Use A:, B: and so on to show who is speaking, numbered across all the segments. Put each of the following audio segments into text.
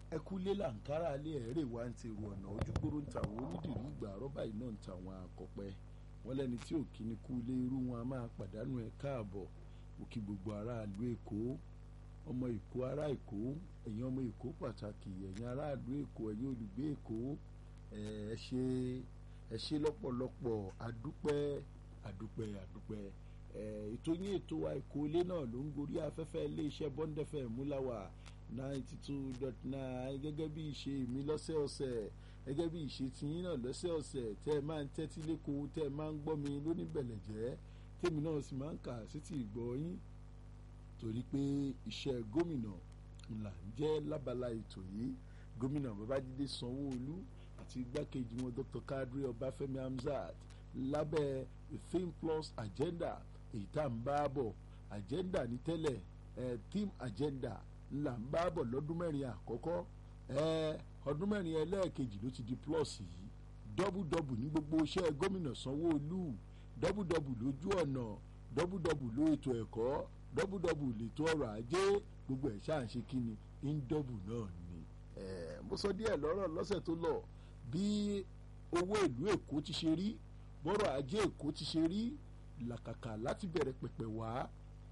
A: ẹkúlé làǹkárá alẹ́ ẹ̀rẹ́ wa ń ti rù ọ̀nà ojúgbóró ń ta àwọn onídìrí ìgbà rọ́bà iná ń ta àwọn àkọ́pẹ́ wọ́n lẹ́ni tí ò kí ni kú ilé irú wọn a máa pàdánù ẹ̀ káàbọ̀ òkè gbogbo aráàlú èkó ọmọ èkó ará èkó ẹ̀yin ọmọ èkó pàtàkì ẹ̀yin aráàlú èkó ẹ̀yin olùgbé èkó ẹ ṣe ẹ ṣe lọ́pọ̀lọpọ̀ àdúpẹ́ àdúpẹ́ àdúpẹ́ ètò yín ètò wa èkó ilé náà ló ń gorí afẹ́fẹ́ iléeṣẹ́ bọ́ńdẹ́fẹ́ múláwà ninety two dot nine gẹ́gẹ́ bí ìṣe mi lọ́sẹ̀ọ̀sẹ̀ gẹ́gẹ́ bí ìṣe tiyín náà lọ́sẹ̀ọ̀sẹ̀ tẹ́ ẹ máa ń tẹ́tí lẹ́kọ̀ọ́ tẹ́ ẹ máa ń gbọ́ mi lóníbẹ̀lẹ̀jẹ́ tèmi náà sì máa ń kà sí ti ìgbọ́ yín torí pé iṣẹ́ gómìnà ńlá ń jẹ́ lábala ètò yìí gómìnà babájídé sanwó-olú àti igbákejì wọn dr kadri ọbáfẹ́mi hamzat lábẹ́ the theme plus agenda èyí tá à ń bá bọ̀ agenda ní tẹ́lẹ̀ eh, theme agenda ńlá ń bá bọ̀ lọ́dún mẹ́rin àkọ́kọ́ ọdún mẹ́rin ẹlẹ́ẹ̀kejì ló ti di plus yìí dọ́bùdọ́bù ní gbogbo iṣẹ́ gómìnà sanwó-olú dọ́bùdọ́bù lójú ọ̀nà dọ́bùdọ́bù ló ètò ẹ̀kọ́ dọ́bùdọ́bù lètò ọrọ̀ ajé gbogbo ẹ̀ ṣáà ń ṣe kí ni índọ́bù náà ni. mo sọ díẹ̀ lọ́rọ̀ lọ́sẹ̀ tó lọ bí owó ìlú èkó ti ṣe rí bọ́rọ̀ ajé èkó ti ṣe rí làkàkà láti bẹ̀rẹ̀ pẹ̀pẹ̀ wá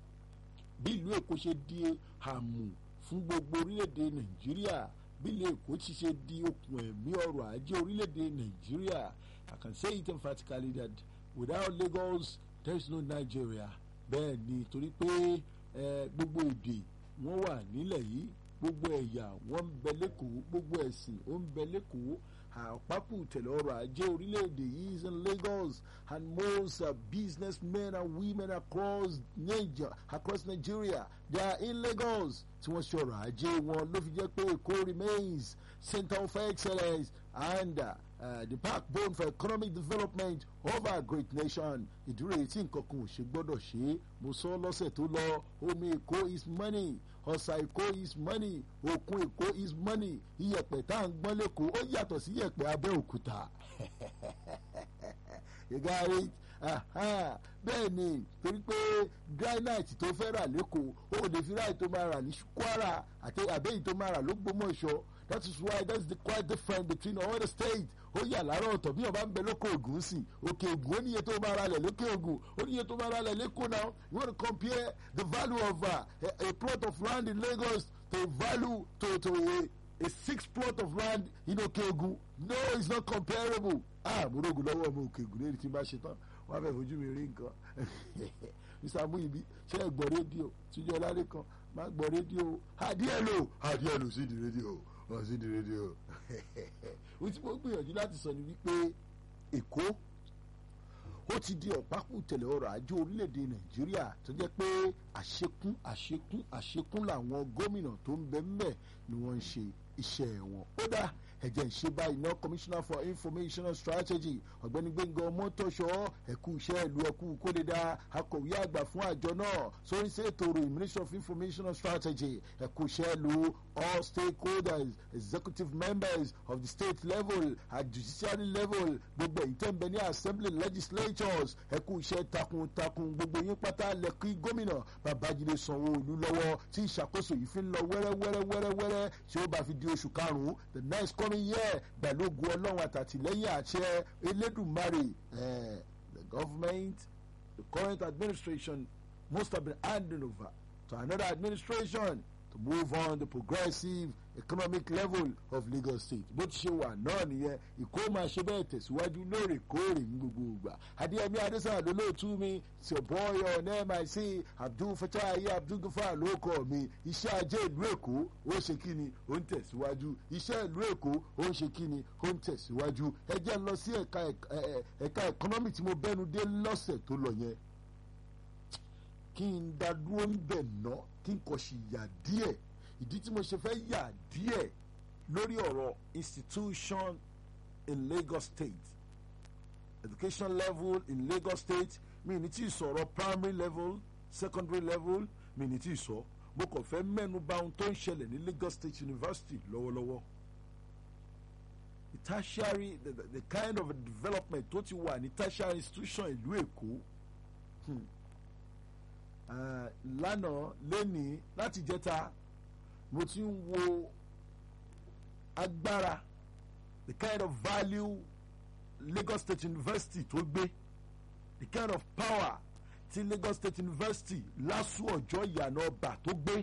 A: bí ìlú èkó ṣe di àmù fún gbogbo orílẹ̀-èdè nàìjíríà bí ìlú èkó ti ṣe di okùn ẹ̀mí ọrọ̀ ajé orílẹ̀-èdè nàìjíríà I can say it emphatically that without Lagos there is no Nigeria bẹ́ẹ̀ ni torí pé gbogbo èdè wọ́n wà nílẹ̀ yìí gbogbo ẹ̀yà wọ́n ń bẹ lẹ́kọ̀ọ́ gbogbo ẹ̀sìn ó ń bẹ lẹ́kọ̀ọ́ àpapọ̀ tẹ̀lé ọrọ̀ ajé orílẹ̀-èdè yìí is in Lagos and most uh, businessmen and women across Nigeria, across Nigeria they are in Lagos tí wọ́n ṣe ọrọ̀ ajé wọn ló fi jẹ́ pé Èkó remains center of excellence and uh, uh, the backbone for economic development of our great nation ìdúró èyí tí nǹkan kan ò ṣe gbọ́dọ̀ ṣe é mo sọ lọ́sẹ̀ tó lọ omi Èkó is money ọ̀sà Èkó is money òkun Èkó is money iyẹ̀pẹ̀ tá à ń gbọ́n lẹ́kọ̀ọ́ ó yàtọ̀ sí iyẹ̀pẹ̀ Abẹ́òkúta you got it bẹ́ẹ̀ ni torí pé granite tó fẹ́ rà lẹ́kọ̀ọ́ ó lè fi ráì tó máa rà ní Kwara àti àbẹ́yìí tó máa rà lÓgbómọ̀ṣọ́ that is why that is the quite different between all the states ó yà láàárọ̀ ọ̀tọ̀ bí ọba ń bẹ lókè ògùn sí òkè ògùn ó níye tó máa ra lẹ̀ lókè ògùn ó níye tó máa ra lẹ̀ lẹ́kọ̀ọ́ now you want to compare the value of uh, a, a plot of land in Lagos to value to to a, a six plot of land in òkè ògùn no it's not comparable ah mo rògùn lọ́wọ́ ọmọ òkè ògùn lẹ́yìn tí n bá ṣe tán wọ́n á fẹ́ fojú mi rí nǹkan mr amuyibi ṣe é gbọ́ rédíò tíjọ́ ọláré kan má gbọ́ rédíò adíẹ̀ lò adíẹ̀ lò sí di rédíò wọ́n sí di rédíò ohun tí mo gbìyànjú láti sọ ni wípé èkó ó ti di ọ̀pákù tẹ̀lé ọrọ̀ ajé orílẹ̀-èdè nàìjíríà tó jẹ́ pé àṣekún àṣekún àṣekún làwọn gómìnà tó ń bẹ ńbẹ̀ ni wọ́n ń ṣe iṣẹ́ wọn ó dá ẹ̀jẹ̀ ìṣe báyìí náà commissioner for information strategy ọ̀gbẹ́ni gbẹ̀ngàn ọmọtọ́ṣọ́ ẹ̀kú iṣẹ́ ìlú ẹ̀kú kódédá akọ̀wé àgbà fún àjọ náà sórí ṣètò ìròyìn ministry of information strategy ẹ̀kú iṣẹ́ ìlú all stakeholders executive members of the state level at judiciary level gbogbo èyí tẹ́ ń bẹ ní assembly legislatures ẹ̀kú iṣẹ́ takuntakun gbogbo yín pátá lẹ́kí gómìnà babájídé sanwó-olú lọ́wọ́ tí ìṣàkóso yìí fi ń lọ wẹ́rẹ́wẹ́rẹ́wẹ́rẹ́ tí ó bá fi di oṣù karùn-ún the next coming year pẹ̀lú ogun ọlọ́run àtàtìlẹ́yìn àṣẹ elédùnmarè the government the current administration must have been handing over to another administration to move on the progressive economic level of Lagos State bó ti ṣe wà náà nìyẹn ìkó máa ṣe bẹ́ẹ̀ tẹ̀síwájú lóòrèkóòrè ní gbogbo ìgbà adéyẹmí adésàlá lólóòtú mi ṣọ̀bọ́yọ̀ nmic abdul fatayi abdul gafar ló kọ́ mi iṣẹ́ ajé ìlú èkó ó ṣe kí ni ó ń tẹ̀síwájú iṣẹ́ ìlú èkó ó ń ṣe kí ni ó ń tẹ̀síwájú ẹ jẹ́ lọ sí ẹ̀ka economy tí mo bẹ́nu dé lọ́sẹ̀ tó lọ yẹn kí n dá dúró ń bẹ̀ ná kí n kọ̀ sí yà díẹ̀ ìdí tí mo ṣe fẹ́ yà díẹ̀ lórí ọ̀rọ̀ institution in Lagos State education level in Lagos State mi ní tí ì sọ̀rọ̀ primary level secondary level mi ní tí ì sọ mo kàn fẹ́ mẹ́nu bà ohun tó ń ṣẹlẹ̀ ní Lagos State University lọ́wọ́lọ́wọ́ the tertiary the, the, the kind of development tó ti wà ní tertiary institution ìlú Èkó. Hmm lánàá lẹ́nìí láti jẹta mo ti ń wo agbára the kind of value Lagos State University tó gbé the kind of power ti Lagos State University LASU ọjọ́ ìyànà ọba tó gbé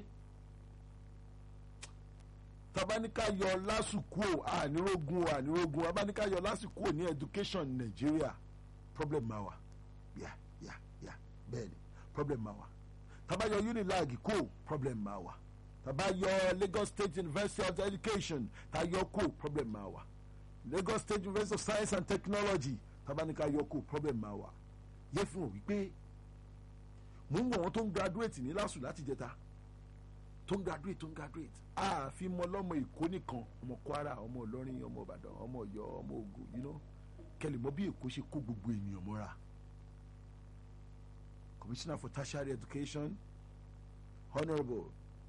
A: tabanika yọ LASU kúò ànírógun ànírógun abanika yọ LASU kúò ní education Nigeria problem ma wà yà yà yà bẹ́ẹ̀ni problem ma wà tabayọ unilag kúò problem ma wà tabayọ Lagos State University of Education tayọ kúò problem ma wà Lagos State University of Science and Technology tabanika yọ kúò problem ma wà yẹ fún òwí pé mò ń wọ̀ wọ́n tó ń graduate ní LASU láti jẹta tó ń graduate tó ń graduate ààfin mọ lọ́mọ Èkó nìkan ọmọ Kwara ọmọ Ìlọrin ọmọ Ìbàdàn ọmọ Ọ̀yọ́ ọmọ Ògùn you know kẹlẹ̀ mọ́ bí Èkó ṣe kó gbogbo ènìyàn mọ́ra Commissioner for Tertiary Education Honourable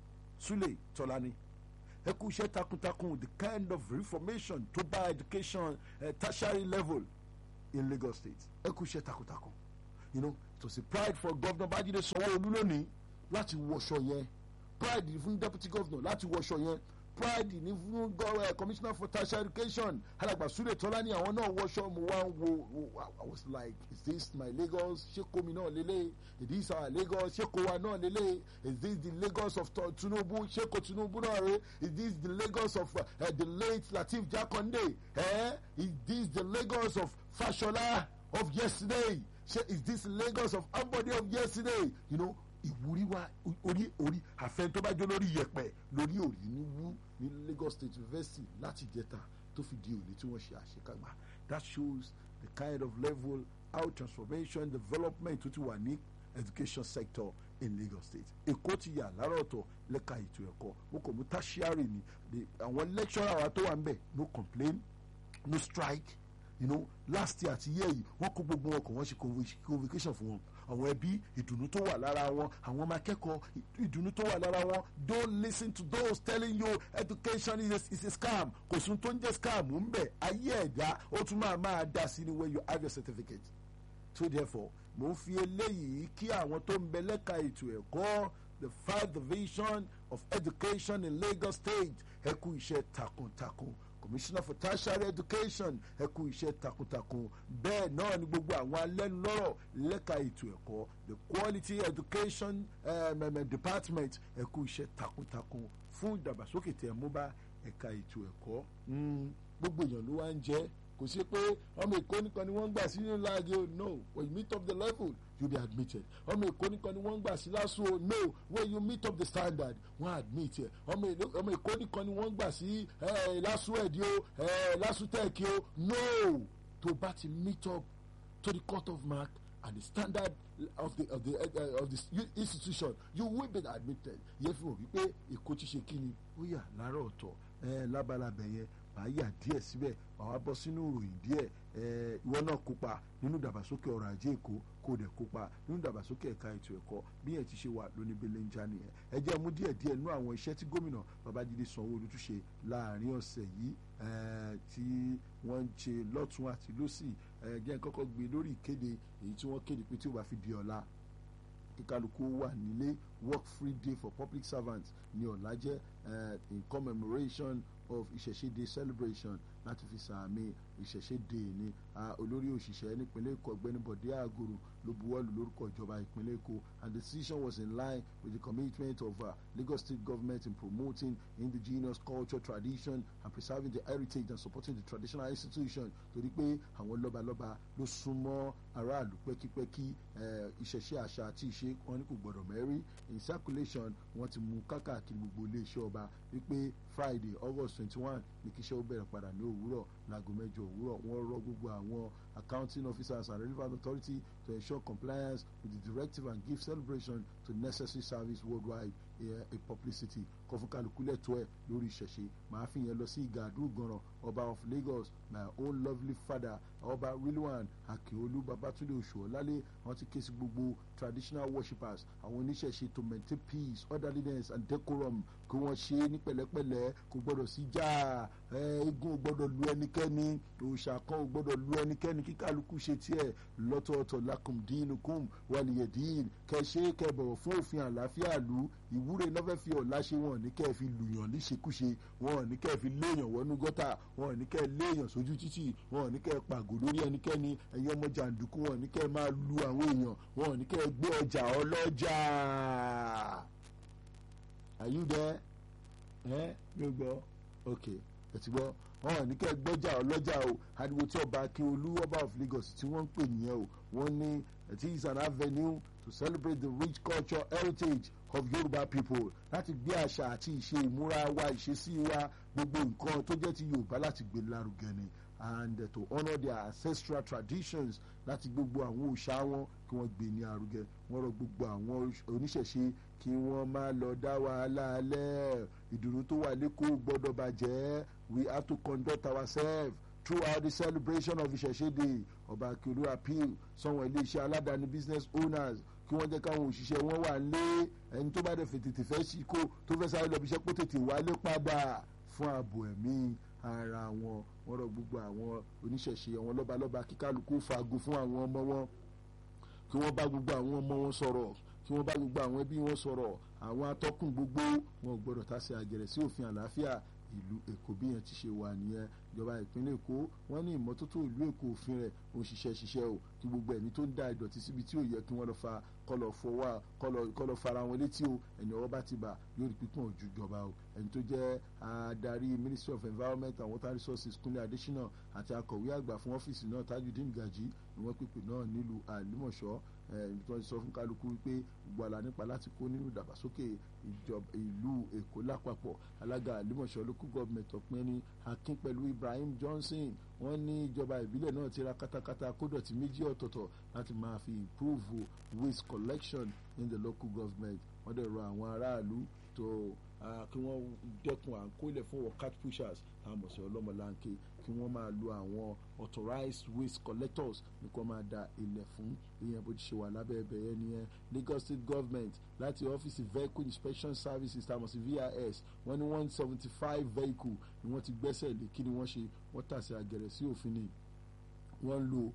A: Sule Tolani ẹ kú iṣẹ́ takuntakun the kind of reformation tó bá education uh, tertiary level in Lagos State ẹ kú iṣẹ́ takuntakun you know it was a pride for Governor Babajide Sanwo-Olu lónìí láti wọṣọ yẹn pride ní fún deputy governor láti wọṣọ yẹn pride ní fún uh, commissioner for tertiary education alàgbà Sule Tọ́lání àwọn náà wọṣọ mo wá ń wo I was like is this my Lagos ṣé komi náà lélẹ̀ is this our Lagos ṣé kowa náà lélẹ̀ is this the Lagos of Tinubu ṣé ko Tinubu náà rè is this the Lagos of uh, uh, the late Lateef Jakonde eh? is this the Lagos of Fashola of yesterday ṣé is this Lagos of Ambode of yesterday you know ìwúrí wa orí orí àfẹn tó bá jó lórí yẹ̀pẹ̀ lórí òrí ní wú ní Lagos State University láti jẹta tó fi di òní tí wọ́n ṣe àṣekágbá that shows the kind of level how transformation development tó ti wà ní education sector in Lagos State Èkó ti yà lára ọ̀tọ̀ lẹ́ka ètò ẹ̀kọ́ mo kàn mú tertiary ni àwọn lecturer wa tó wà ń bẹ̀ no complain no strike you know last year àti year yìí wọ́n kó gbogbo wọn kàn wọ́n ṣe convocation fún wọn àwọn ẹbí ìdùnnú tó wà lára wọn àwọn ọmọ akẹ́kọ̀ọ́ ìdùnnú tó wà lára wọn don't listen to those telling you education is a, is a scam kò sún tó ń jẹ́ scam ń bẹ̀ ayé ẹ̀dá ó tún máa máa dá sí ni when you have your certificate so therefore mo ń fi eléyìí kí àwọn tó ń bẹ lẹ́ka ètò ẹ̀kọ́ the five division of education in Lagos State ẹ kú iṣẹ́ takuntakun commissioner for tertiary education ẹ kú iṣẹ́ takuntakun bẹ́ẹ̀ náà ni gbogbo àwọn alẹ́nulọ́rọ̀ lẹ́ka ètò ẹ̀kọ́ the quality education um, um, department ẹ kú iṣẹ́ takuntakun fún ìdàgbàsókè tẹ̀ mú bá ẹ̀ka ètò ẹ̀kọ́ gbogbo èèyàn ló wá ń jẹ́ kò sí pé ọmọ èkó nìkan ni wọ́n ń gbà sí nínú láàgé o no when you meet up the level you be admitted ọmọ èkó nìkan ni wọ́n ń gbà sí lásù o no when you meet up the standard wọ́n admit ẹ̀ ọmọ èkó nìkan ni wọ́n ń gbà sí lásù ẹ̀dí o lásù tẹ̀kì o no tó bá ti meet up to the cut of mark and the standard of the of the uh, of the institution you will be admitted yẹ fi hàn wípé èkó ti ṣe kí ni ó yà láàárọ̀ ọ̀tọ̀ lábalábẹ̀ yẹn màá yà díẹ̀ síbẹ̀ màá wá bọ́ sínú ìròyìn díẹ̀ ìwọ náà kópa nínú ìdàgbàsókè ọrọ̀ ajé èkó kó dẹ̀ kópa nínú ìdàgbàsókè ẹ̀ka ètò ẹ̀kọ́ bí yẹn ti ṣe wà lóní belenja nìyẹn ẹ jẹ́ mú díẹ̀ díẹ̀ nú àwọn iṣẹ́ tí gómìnà babájídé sanwó-olu tún ṣe láàrin ọ̀sẹ̀ yìí tí wọ́n ń ṣe lọ́tún àti lọ́sì jẹ́ kọ́kọ́ gbé lórí ìkéde èyí tí wọ́n kéde pé tí ó bá fi di ọ̀la kíkálukú wà nílé work free day for public servants ní ọ̀la jẹ́ in commemoration of ìṣẹ̀ṣe day celebration láti fi sàmì ìṣẹ̀ṣe day ní olórí òṣìṣẹ́ nípínlẹ̀ èkó ọ̀gbẹ́ni bọ̀dé àgòrò ló buwọ́lù lórúkọ ìjọba ìpínlẹ̀ èkó and the decision was in line with the commitment of uh, Lagos state government in promoting indigenous culture tradition and preserving the heritage and supporting the traditional institution torí pé àwọn lọ́balọ́ba ló súnmọ́ aráàlú pẹ́kípẹ́kí ìṣẹ̀ṣe àṣà àti ìṣe wọn ní kò gbọ́dọ̀ mẹ́rí in circulation wọ́n ti mú kákàkiri gbogbo iléeṣẹ́ ọba wípé Friday August twenty one ní kíṣẹ́ ó bẹ̀rẹ̀ padà ní òwúrọ̀ láago mẹ́jọ òwúrọ̀ wọ́n rọ gbogbo àwọn accounting officers and relevant authority to ensure compliance with the directive and give celebration to necessary service worldwide a publicity kọfúnkálukú lẹ́tọ́ ẹ̀ lórí ìṣẹ̀ṣe màá fi yẹn lọ sí ìgàdú ìgànràn ọba of Lagos my own lovely father ọba Rilwan Akeolu Babatunde Oṣuọlálé wọ́n ti ké sí gbogbo traditional worshippers àwọn oníṣẹ̀ṣe to maintain peace orderliness and decorum kí wọ́n ṣe ní pẹ̀lẹ́pẹ̀lẹ́ kò gbọ́dọ̀ sí jà eégún ò gbọ́dọ̀ lu ẹnikẹ́ni òòṣà kan ò gbọ́dọ̀ lu ẹnikẹ́ni kí kálukú ṣe tiẹ̀ lọ́tọ̀ọ̀tọ̀ lakum dinukum waliyadin kẹ́ ṣe kẹ́ bọ̀wọ̀ fún òfin àlàáfíà lu ìwúre náà fẹ́ fi ọ̀la ṣe wọn ní kẹ́ fi lùyàn níṣekúṣe wọn ní kẹ́ fi léèyàn wọnú gọ́tà wọn ní kẹ́ léèyàn sójú títì wọn ní kẹ́ pàgò lórí ẹnikẹ́ni ẹ̀yin ọmọ jàǹdùkú wọn ní kẹ́ máa lu àwọn èèyàn wọn ní kẹ́ gbé ọjà ọlọ́jà are you there ẹ mi ò gbọ́ ok ẹ ti gbọ́ wọn ní kẹ́ gbọ́jà ọlọ́jà o ariwo tí ọba akínolú ọba of Lagos tí wọ́n ń pè nìyẹn o wọ́n ní it is an avenue to celebrate the rich culture heritage of Yoruba people láti gbé àṣà àti ìṣe ìmúra wa ìṣesí wa gbogbo nǹkan tó jẹ́ ti Yorùbá láti gbé lárugẹ ni and uh, to honour their ancestral traditions láti gbogbo àwọn òòṣà wọn kí wọ́n gbé ní arugẹ wọ́n rọ gbogbo àwọn oníṣẹ̀ṣe kí wọ́n má lọ dá wàhálà alẹ́ ìdùnnú tó wà lẹ́kọ̀ọ́ gbọ́dọ̀ bàjẹ́ we have to conduct ourselves throughout the celebration of ìṣẹ̀ṣe day ọba akiolu appeal sọ̀wọ́n iléeṣẹ́ aládàáni business owners kí wọ́n jẹ́ káwọn òṣìṣẹ́ wọn wà lé ẹni tó bá dẹ̀ fẹ́ tètè fẹ́ sí kó tó fẹ́ sáré lọ bí iṣẹ́ kó tètè wálé padà fún ààbò ẹ̀mí ara wọn wọ́n rọ gbogbo àwọn oníṣẹ̀ṣe àwọn lọ́balọ́ba kí kálukú fagun fún àwọn ọmọ wọn kí wọ́n bá gbogbo àwọn ọmọ wọn sọ̀rọ̀ kí wọ́n bá gbogbo àwọn ẹbí wọn sọ̀rọ̀ àwọn atọ́kùn gbogbo wọn gbọ́dọ̀ tàsé àgẹ̀rẹ̀ sí òfin àlàáfíà ìlú èkó bí yẹn ti ṣe wà nìyẹn ìjọba ìpínlẹ̀ èkó wọ́n ní ìmọ́tótó ìlú èkó òfin rẹ̀ ó ń ṣiṣẹ́ ṣiṣẹ́ o kí gbogbo ẹni tó ń da ìdọ̀tí síbi tí ò yẹ kí wọ́n lọ fa kọlọ̀ fọwọ́ kọlọ̀ fara wọn létí o ẹni ọwọ́ bá ti bà yóò rí pípọ̀n ojú ìjọba o ẹni tó jẹ́ adarí ministry of environment and water resources kúnlẹ̀ adésínà àti akọ̀wé àgbà fún ọ́fíìsì náà tajudeen gaji ni wọ́n pèpè náà nílùú àlùmọ̀ṣọ́ ẹni tó ń sọ fún kálukú wípé gbogbo àlà nípa láti kó nínú ìdàgbàsókè ìlú èkó lápapọ̀ alága àlùmọ̀ṣọ́ local government ọ̀pẹ́ni akin pẹ̀lú ibrahim johnson wọ́n ní ìjọba ìbílẹ̀ náà ti ra katakata kódọ̀tí méjì ọ̀tọ̀ọ̀tọ̀ láti máa fi improve waste collection in the local government wọ́n dẹ̀ rọ àwọn aráàlú tó kí wọ́n dẹ́kun à ń kó ilẹ̀ fún workat pushers táwọn mọ̀ sí ọlọ́mọláńké kí wọ́n máa lo àwọn authorized waste collectors ní kí wọ́n máa da ilẹ̀ fún ìyẹn bó ti ṣe wà lábẹ́ ẹbẹ̀ yẹn nìyẹn Lagos State Government láti ọ́fíìsì vehicle inspection services táwọn sí VIS wọ́n ní one seventy five vehicle ni wọ́n ti gbẹ́sẹ̀ lé kí ni wọ́n ṣe wọ́n tàsé àgẹ̀rẹ̀ sí òfin ni wọ́n lo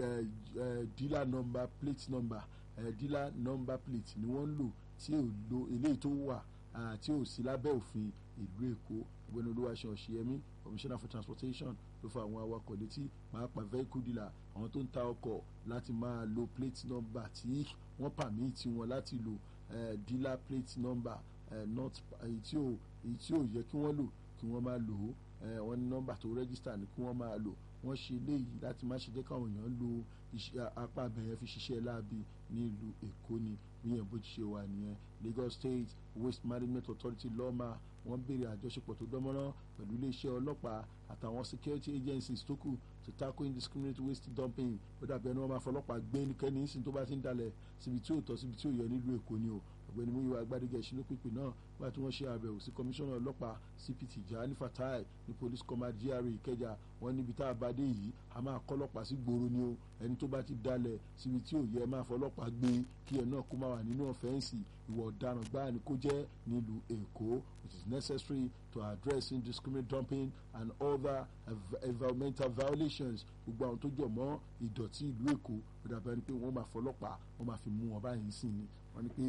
A: dealer number plate number dealer number plate ni wọ́n lò tí ò lo eléyìí tó wà tí ò sí lábẹ́ òfin ìlú Èkó ọ̀gbẹ́ni olúwaṣẹ́ ọ̀ṣẹ́yẹmí commissioner for transportation ló fa àwọn awakọ̀ létí pàápàá vehicle dealer àwọn tó ń ta ọkọ̀ láti máa lo plate number tí wọ́n pàmìtì wọn láti lo dealer plate number not èyí tí ò èyí tí ò yẹ kí wọ́n lò kí wọ́n máa lò ó wọ́n ní nọ́mbà tó register ni kí wọ́n máa lò wọ́n ṣe léyìí láti má ṣe jẹ́ káwọn èèyàn lo apá abẹ́yẹn fi ṣiṣẹ́ láabi ní ìlú Èkó ni níyẹn bó ti ṣe wà nìyẹn Lagos State Waste Management Authority lọ́ọ̀mà wọ́n béèrè àjọṣepọ̀ tó dánmọ́rán pẹ̀lú iléeṣẹ́ ọlọ́pàá àtàwọn security agencies tó kù to tackle indiscriminate waste dumping ó dàbí ẹni wọ́n máa fọlọ́pàá gbé ẹnikẹ́ni nísìnyí tó bá ti ń dalẹ̀ síbi tí ò tọ́ síbi tí ò yẹ nílùú Èkó ni o ọ̀gbẹ́ni Múyìwá Agbádégẹ ìṣúná pípé náà nígbà tí wọ́n ṣe àbẹ̀wò sí kọmíṣánná ọlọ́pàá CPT Jahani Fatai ní police command GRA Ìkẹjà wọ́n níbi tá a bá dé yìí a máa kọ́lọ́pàá sí gbòòrò ni o ẹni tó bá ti dalẹ̀ síbi tí ò yẹ máa fọlọ́pàá gbé kí ẹ náà kó máa wà nínú ọ̀fẹ́ǹsì ìwà ọ̀daràn gbáà ni kó jẹ́ nílùú Èkó it is necessary to address indiscriminate dumping and other environmental violations gbogbo àwọn tó jọ mọ́ ìdọ̀tí ìlú Èkó ó dàbí ẹni pé wọ́n máa fọlọ́pàá wọ́n máa fi mú wọn báyìí sí ni wọ́n ní pé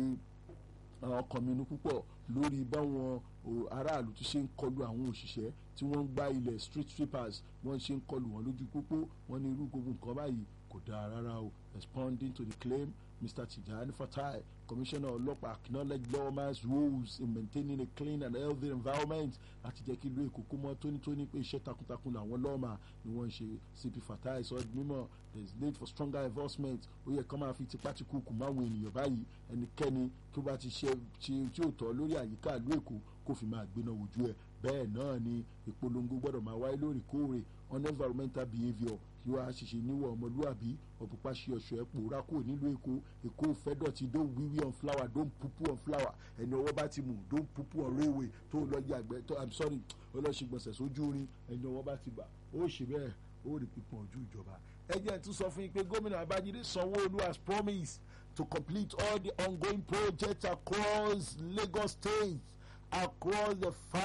A: àwọn kọ̀mínú púpọ̀ lórí báwọn aráàlú ti ṣe ń kọlu àwọn òṣìṣẹ́ tí wọ́n ń gbá ilẹ̀ street sweepers wọ́n ṣe ń kọlu wọn lójú pópó wọ́n ní irú gbogbo nǹkan báyìí kò dáa rárá o responding to the claim Mr. Tijani Fatai commissioner ọlọ́pàá acknowledge lawman's roles in maintaining a clean and healthy environment láti jẹ́ kí ìlú Èkó kó mọ́ tónítóní pé iṣẹ́ takuntakun làwọn lọ́ọ̀mà ni wọ́n ń ṣe CP Fatai sọ mímọ́ there is need for stronger enforcement ó yẹ kó máa fi tipátikùkù máwọn ènìyàn báyìí ẹnikẹ́ni kí ó bá ti ṣe tí ó tọ́ lórí àyíká ìlú Èkó kó fi máa gbéná wojú ẹ̀ bẹ́ẹ̀ náà ni ìpolongo gbọ́dọ̀ máa wáyé lóòrèkóòrè on environmental behaviour kí wàá ṣiṣẹ́ níwọ̀ ọmọlúwàbí ọ̀pọ̀pá ṣe ọ̀ṣọ́ ẹ̀ pòórá kò nílùú èkó èkó fẹ́ dọ̀tí don wíwí on flower don pupu on flower ẹni ọwọ́ bá ti mú don pupu on railway tó lọ yàgbẹ́ tó i'm sorry ó lọ ṣe gbọ̀nsẹ̀ sójú rin ẹni ọwọ́ bá ti bà ó ṣe bẹ́ẹ̀ ó rí pípọ̀ ojú ìjọba ẹ jẹ́ tún sọ fún yín pé gómìnà Babájídé Sanwó-Olú has promised to complete all the ongoing projects across Lagos State across the five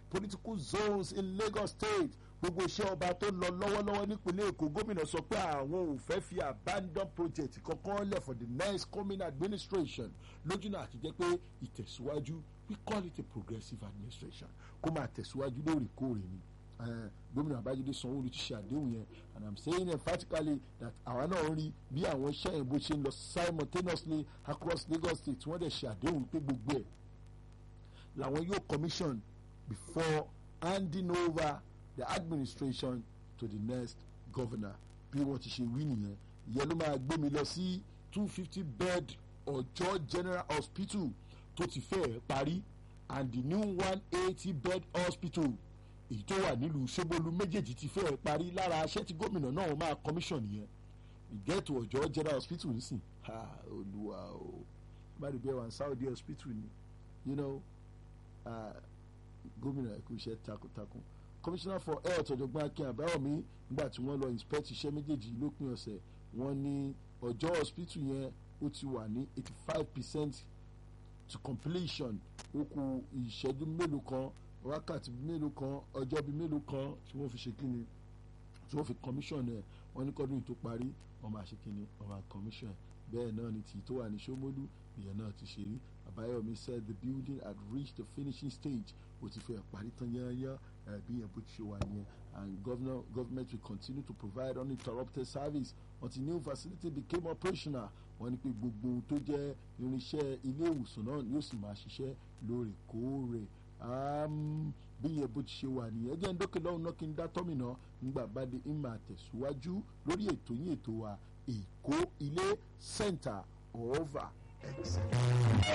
A: political zones in Lagos State gbogbo iṣẹ́ ọba tó lọ lọ́wọ́lọ́wọ́ nípínlẹ̀ Èkó gómìnà sọ pé àwọn ò fẹ́ fi abandon project kankan lẹ̀ for the next coming administration lójúnà àti jẹ́ pé ìtẹ̀síwájú we call it a progressive administration kó máa tẹ̀síwájú lóòrèkóòrè ni gómìnà Babájídé Sanwó-Olú ti ṣe àdéhùn yẹn and i'm saying emphatically that àwa náà rí bí àwọn iṣẹ́ yẹn bó ṣe ń lọ simultaneously across Lagos State wọ́n dẹ̀ ṣe àdéhùn pé gbogbo ẹ̀ làwọn yóò commission before handing over the administration to the next governor bí wọ́n ti ṣe wí nìyẹn ìyẹn ló máa gbé mi lọ sí two fifty bed Ọ̀jọ́ General Hospital tó ti fẹ́ẹ̀ parí and the new one eighty bed hospital èyí tó wà nílùú Ṣómólú méjèèjì ti fẹ́ẹ̀ parí lára aṣẹ́ tí gómìnà náà máa commission yẹn ìgẹ́tù Ọ̀jọ́ General Hospital nísìn ha olúwa o bá rí bẹ́ẹ̀ wà ní Saudi hospital ni you know uh, gómìnà ẹ̀kú iṣẹ́ takuntakun commissioner for health ọ̀jọ̀gbọ́n akin àbáwọ̀mí nígbà tí wọ́n lọ inspect iṣẹ́ méjèèjì lópin ọ̀sẹ̀ wọ́n ní ọjọ́ hospital yẹn ó ti wà ní eighty five percent to completion ó kù ìṣẹ́jú mélòó kan wákàtí mélòó kan ọjọ́ bíi mélòó kan tí wọ́n fi ṣe kíni tí wọ́n fi commission ẹ̀ wọ́n ní kọ́dún tó parí wọ́n máa ṣe kíni wọ́n máa commission ẹ̀ bẹ́ẹ̀ náà ni tì tó wà ní Ṣómólú ìyẹn náà ti ṣe rí Àbáyọ̀mí said the building had reached the finishing stage ó ti fẹ́ parí tán yányán bí yẹn bó ti ṣe wà nìyẹn and governor government will continue to provide uninterrupted service until new facility became operational wọ́n ní pé gbogbo ohun tó jẹ́ irinṣẹ́ ilé ìwòsàn náà yóò sì máa ṣiṣẹ́ lóòrèkóòrè bí yẹn bó ti ṣe wà nìyẹn ẹ jẹ́ ń dókè lọ́hùn náà kí n dá tọ́mìnà nígbà bá dé ń máa tẹ̀síwájú lórí ètò yín ètò wa Èkó ilé center of excellence.